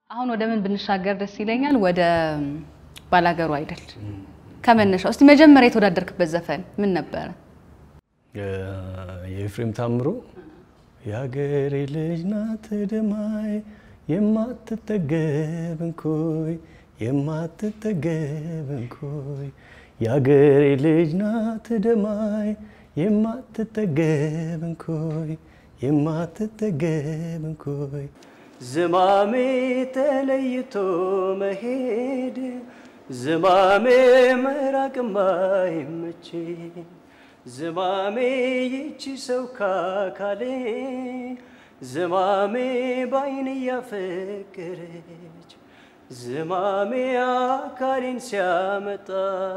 አሁን ወደ ምን ብንሻገር ደስ ይለኛል? ወደ ባላገሩ አይደል ከመነሻው እስቲ መጀመሪያ የተወዳደርክበት ዘፈን ምን ነበረ? የኤፍሬም ታምሩ የሀገሬ ልጅ ናት ደማይ የማትጠገብ እንኮይ የማትጠገብ እንኮይ የሀገሬ ልጅ ናት ደማይ የማትጠገብ እንኮይ የማትጠገብ እንኮይ ዝማሜ ተለይቶ መሄድ ዝማሜ መራቅማ ይመቼ ዝማሜ ይቺ ሰው ካካሌ ዝማሜ ባይን እያፈቀረች ዝማሜ አካሌን ሲያመጣ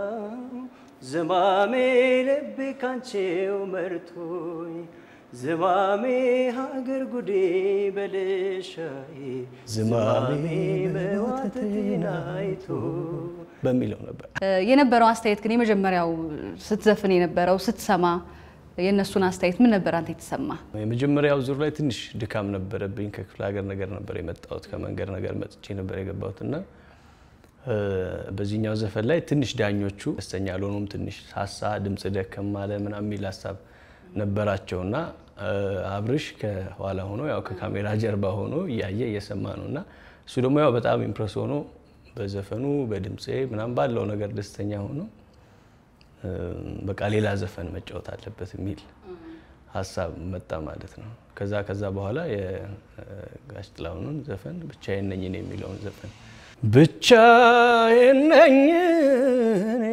ዝማሜ ልቤ ካንቼው መርቶኝ ዝማሜ ሀገር ጉዴ በልሻዬ ዝማሜ መዋተቴን አይቶ በሚለው ነበር የነበረው አስተያየት ግን የመጀመሪያው ስትዘፍን የነበረው ስትሰማ የእነሱን አስተያየት ምን ነበር አንተ የተሰማ? የመጀመሪያው ዙር ላይ ትንሽ ድካም ነበረብኝ። ከክፍለ ሀገር ነገር ነበር የመጣሁት፣ ከመንገድ ነገር መጥቼ ነበር የገባሁት እና በዚህኛው ዘፈን ላይ ትንሽ ዳኞቹ ደስተኛ አልሆኑም። ትንሽ ሳሳ፣ ድምፅ ደከም አለ ምናምን የሚል ሀሳብ ነበራቸው እና አብርሽ ከኋላ ሆኖ ያው ከካሜራ ጀርባ ሆኖ እያየ እየሰማ ነው እና እሱ ደግሞ ያው በጣም ኢምፕረስ ሆኖ በዘፈኑ በድምፄ ምናምን ባለው ነገር ደስተኛ ሆኖ በቃ ሌላ ዘፈን መጫወት አለበት የሚል ሀሳብ መጣ ማለት ነው። ከዛ ከዛ በኋላ የጋሽ ጥላሁንን ዘፈን ብቻዬን ነኝ እኔ የሚለውን ዘፈን ብቻዬን ነኝ እኔ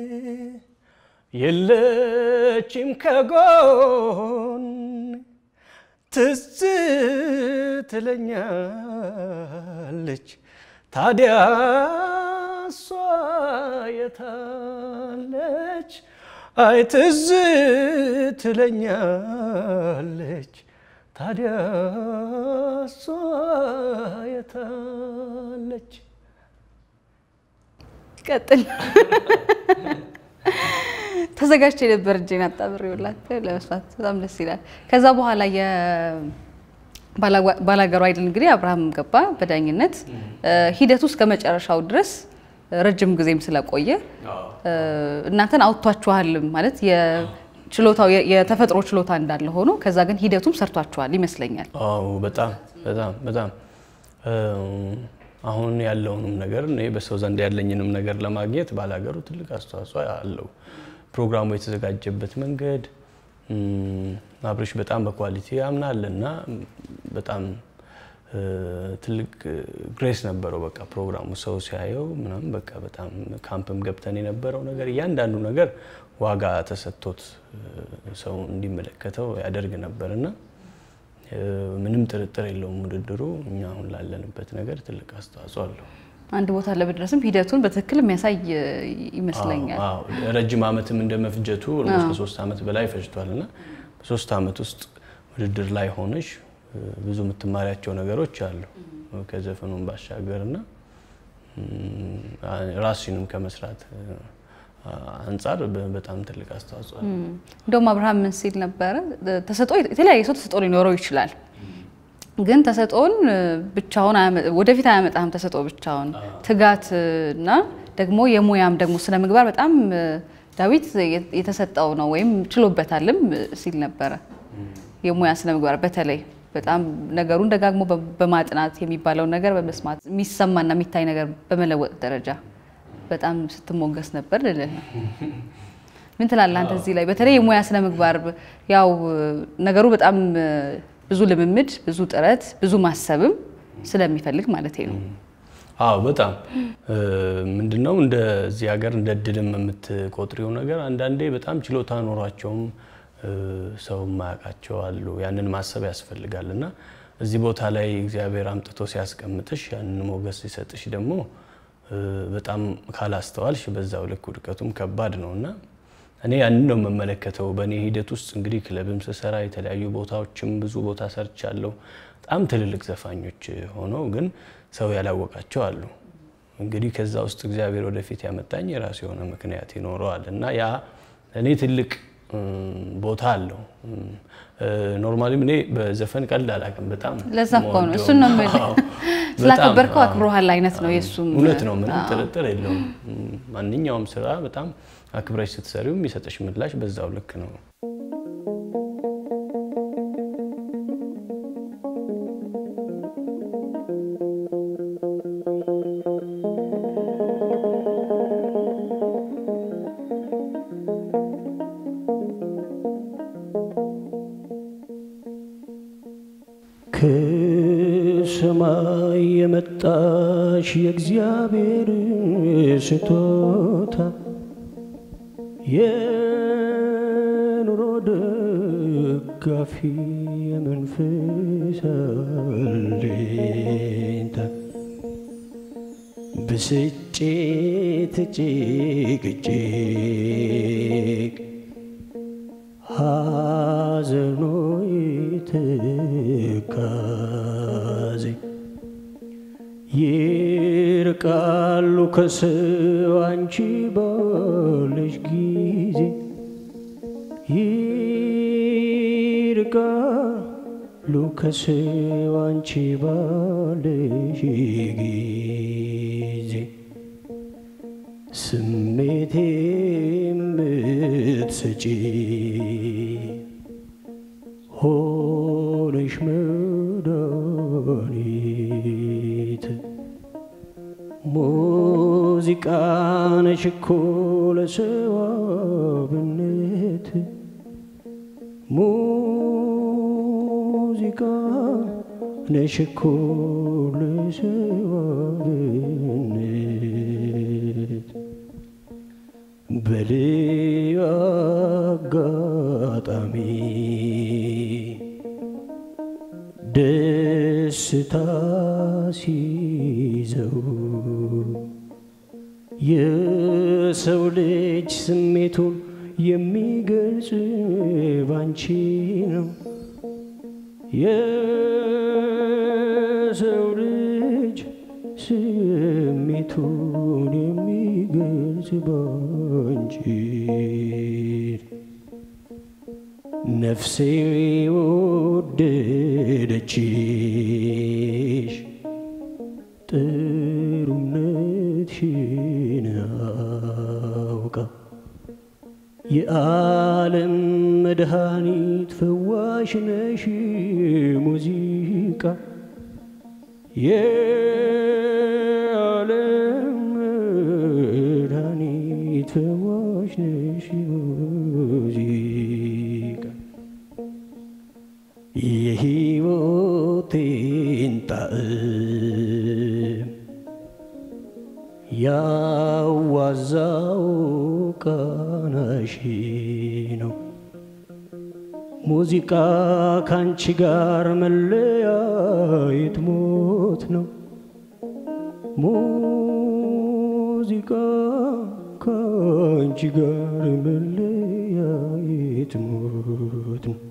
የለችም ከጎን ትዝ ትለኛለች ታዲያ እሷ የታለች? አይ ትዝ ትለኛለች ታዲያ እሷ የታለች? ቀጥል። ተዘጋጅቼ ነበር እጄን አጣብሬውላት ለመስማት በጣም ደስ ይላል። ከዛ በኋላ ባላገሩ አይደል እንግዲህ አብርሃም ገባ በዳኝነት ሂደቱ እስከ መጨረሻው ድረስ ረጅም ጊዜም ስለቆየ እናንተን አውጥቷችኋል ማለት የችሎታው የተፈጥሮ ችሎታ እንዳለ ሆኖ ከዛ ግን ሂደቱም ሰርቷችኋል ይመስለኛል። አዎ በጣም በጣም በጣም አሁን ያለውንም ነገር እኔ በሰው ዘንድ ያለኝንም ነገር ለማግኘት ባላገሩ ትልቅ አስተዋጽኦ አለው። ፕሮግራሙ የተዘጋጀበት መንገድ አብርሽ በጣም በኳሊቲ ያምናል እና በጣም ትልቅ ግሬስ ነበረው። በቃ ፕሮግራሙ ሰው ሲያየው ምናምን በቃ በጣም ካምፕም ገብተን የነበረው ነገር እያንዳንዱ ነገር ዋጋ ተሰጥቶት ሰው እንዲመለከተው ያደርግ ነበር እና ምንም ጥርጥር የለውም ውድድሩ እኛ አሁን ላለንበት ነገር ትልቅ አስተዋጽኦ አለው። አንድ ቦታ ለመድረስም ሂደቱን በትክክል የሚያሳይ ይመስለኛል። ረጅም ዓመትም እንደ መፍጀቱ ኦልሞስት ከሶስት ዓመት በላይ ፈጅቷል እና በሶስት ዓመት ውስጥ ውድድር ላይ ሆነሽ ብዙ የምትማሪያቸው ነገሮች አሉ ከዘፈኑን ባሻገር እና ራስሽንም ከመስራት አንጻር በጣም ትልቅ አስተዋጽኦ አለ። እንደውም አብርሃም ምን ሲል ነበረ? ተሰጥኦ የተለያየ ሰው ተሰጥኦ ሊኖረው ይችላል ግን ተሰጥኦን ብቻውን ወደፊት አያመጣም። ተሰጥኦ ብቻውን ትጋት እና ደግሞ የሙያም ደግሞ ስነ ምግባር በጣም ዳዊት የተሰጠው ነው ወይም ችሎበታልም ሲል ነበረ። የሙያ ስነ ምግባር በተለይ በጣም ነገሩን ደጋግሞ በማጥናት የሚባለውን ነገር በመስማት የሚሰማና የሚታይ ነገር በመለወጥ ደረጃ በጣም ስትሞገስ ነበር ልልህ ነው። ምን ትላለህ አንተ እዚህ ላይ በተለይ የሙያ ስነ ምግባር ያው ነገሩ በጣም ብዙ ልምምድ፣ ብዙ ጥረት፣ ብዙ ማሰብም ስለሚፈልግ ማለት ነው። አዎ በጣም ምንድነው እንደዚህ ሀገር እንደ እድልም የምትቆጥሪው ነገር አንዳንዴ በጣም ችሎታ ኖሯቸውም ሰው ማያውቃቸው አሉ። ያንን ማሰብ ያስፈልጋል እና እዚህ ቦታ ላይ እግዚአብሔር አምጥቶ ሲያስቀምጥሽ ያንን ሞገስ ሲሰጥሽ ደግሞ በጣም ካላስተዋልሽ በዛው ልክ ውድቀቱም ከባድ ነው እና እኔ ያንን ነው የምመለከተው። በእኔ ሂደት ውስጥ እንግዲህ ክለብም ስሰራ የተለያዩ ቦታዎችም ብዙ ቦታ ሰርቻለሁ። በጣም ትልልቅ ዘፋኞች ሆነው ግን ሰው ያላወቃቸው አሉ። እንግዲህ ከዛ ውስጥ እግዚአብሔር ወደፊት ያመጣኝ የራሱ የሆነ ምክንያት ይኖረዋል እና ያ እኔ ትልቅ ቦታ አለው። ኖርማሊም እኔ በዘፈን ቀልድ አላውቅም። በጣም ለዛ እኮ ነው እሱን ነው የምልህ። ስላከበርከው አዎ። አክብሮሃል አይነት ነው የእሱም እውነት ነው፣ ምንም አዎ። ጥርጥር የለውም። ማንኛውም ስራ በጣም አክብረሽ ስትሰሪው የሚሰጠሽ ምላሽ በዛው ልክ ነው። ከሰማይ የመጣሽ የእግዚአብሔር ስጦታ የኑሮ ደጋፊ የመንፈስ አለኝታ ብስጭት ጭቅጭቅ ሐዘኖ ትካዜ ይርቃሉ ከሰው አንቺ ባለሽ ጊዜ ይርቃሉ ከሰው አንቺ ባለሽ ጊዜ ስሜቴ የምትሰጪ ሆነሽ መድኃኒት ሙዚቃ ነሽ እኮ ለሰው አብነት ሙዚቃ ነሽ እኮ ለሰው አብነት በልዩ አጋጣሚ ደስታ ሲይዘው የሰው ልጅ ስሜቱን የሚገልጽ ባንቺ ነው። የሰው ልጅ ስሜቱን የሚገልጽ ባንቺ ነፍሴ ወደደችሽ ጥሩነትሽን አውቃ የዓለም መድኃኒት ፈዋሽ ነሽ ሙዚቃ የዓለም መድኃኒት ፈዋሽ ነሽ ሙዚቃ የሕይወቴን ጣዕም ያዋዛው ቃናሽ ነው። ሙዚቃ ካንቺ ጋር መለያየት ሞት ነው። ሙዚቃ ካንቺ ጋር መለያየት ሞት ነው።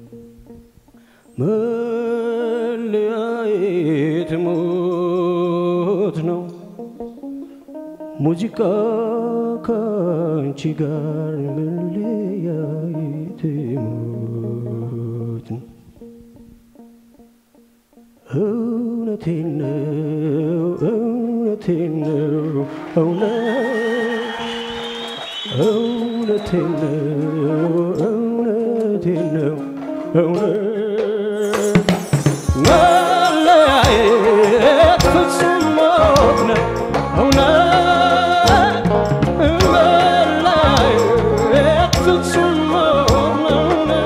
መለያየት ሞት ነው። ሙዚቃ ካንቺ ጋር መለያየት ሞት ነው። እውነቴን ነው እውነቴን ነው እውነት እውነቴን ነው እውነቴን ነው እውነት መለያየት ፍጹም ሞት ነው እውነት መለያየት ፍጹም ሞት ነው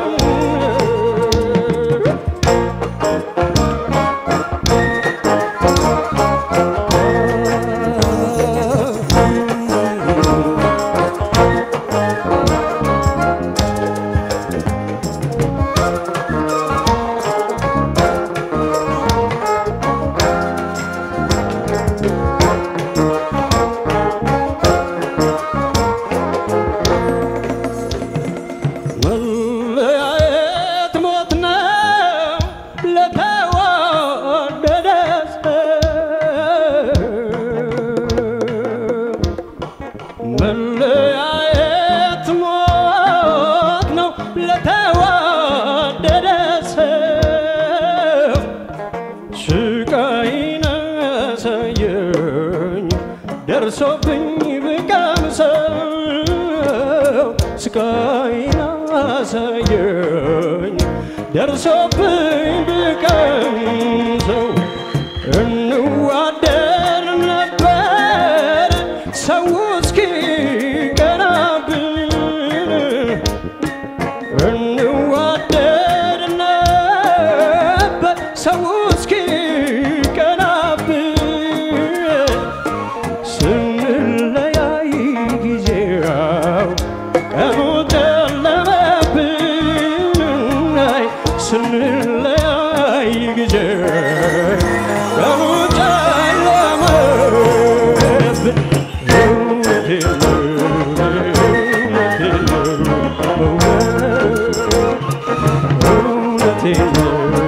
ደርሶብኝ ብቀምሰው እንዋደር ነበር ሰው እስኪ ቀናብን እንዋደድ ነበር ሰው እስኪ ቀናብን ስንለያይ ጊዜው ቀኑ ጨለመብን አይ ስንለያይ ጊዜ ቀኑ ጨለመብን እውነቴን ነው እውነቴን ነው እውነቴን ነው